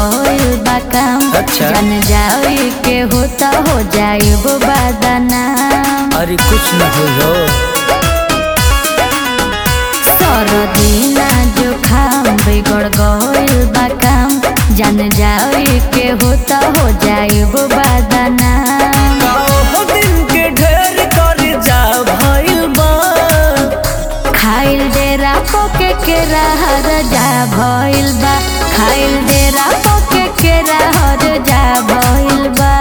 गइल बा काम अच्छा। जान जाए के होता हो जाए वो बदनाम अरे कुछ न हो सरदीना जो खाम बिगड़ गइल बा काम जान जाए के होता हो जाए वो बदनाम दिन के ढेर कर जा भइल बा खाइल डेरा पोके के रहर जा भइल बा खाइल डेरा पोके के रहर जा भइल बा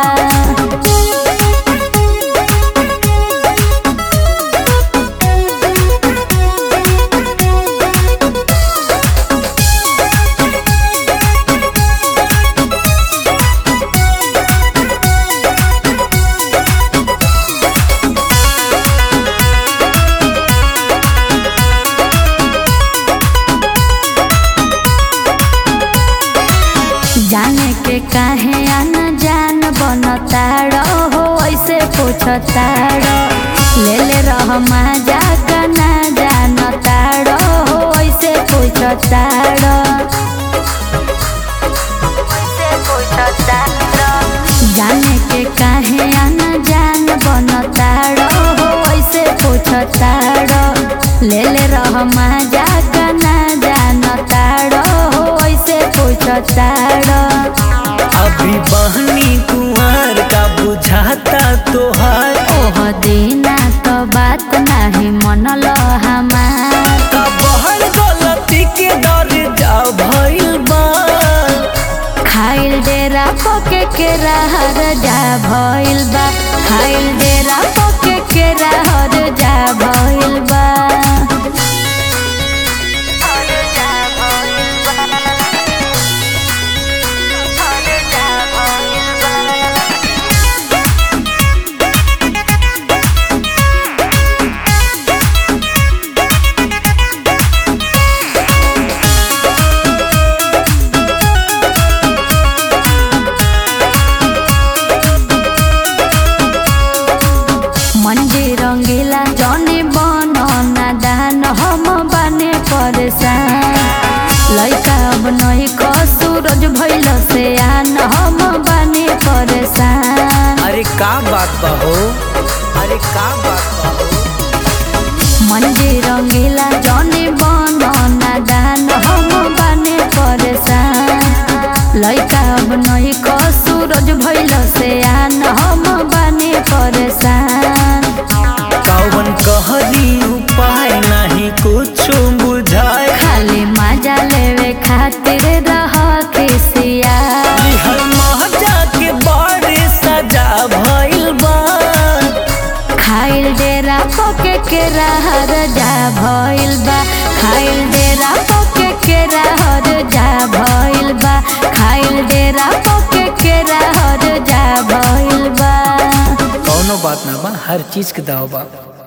जाने के काहे आना जान बनताड़ो हो ऐसे पूछताड़ो ले ले रह मजा का ना जानताड़ो हो ऐसे पूछताड़ो जाने के काहे आना जान बनताड़ो हो ऐसे पूछताड़ो ले ले रह मजा का ना जानताड़ो हो ऐसे पूछताड़ो अभी बहनी कुंवर का बुझाता तोहार ओह दीना तो बात नाही मनल हमार का बहर गलती के डर जा भइल बा खाइल डेरा पके के रहर जा भइल बा खाइल डेरा पके के रहर जा भइल बा मंजी रंगीला जने बन नादान हम बने परेशान लइका अब नहीं क सूरज भइल से आन हम बने परेशान अरे का बात बा हो अरे का बात बा हो मंजी रंगीला जने बन नादान हम बने परेशान लइका अब नहीं क सूरज भइल से आन हम बने परेशान कौन कहली उपाय नहीं कुछ बुझाए खाली मजा लेवे खातिर रह खिसिया निहल महजा के बड़े सजा भइल बा खाइल डेरा पके के रहर जा भइल बा खाइल डेरा पके के रहर जा भइल बा खाइल डेरा पके के रहर जा भइल बा कौनो बात ना बा हर चीज के दाव बा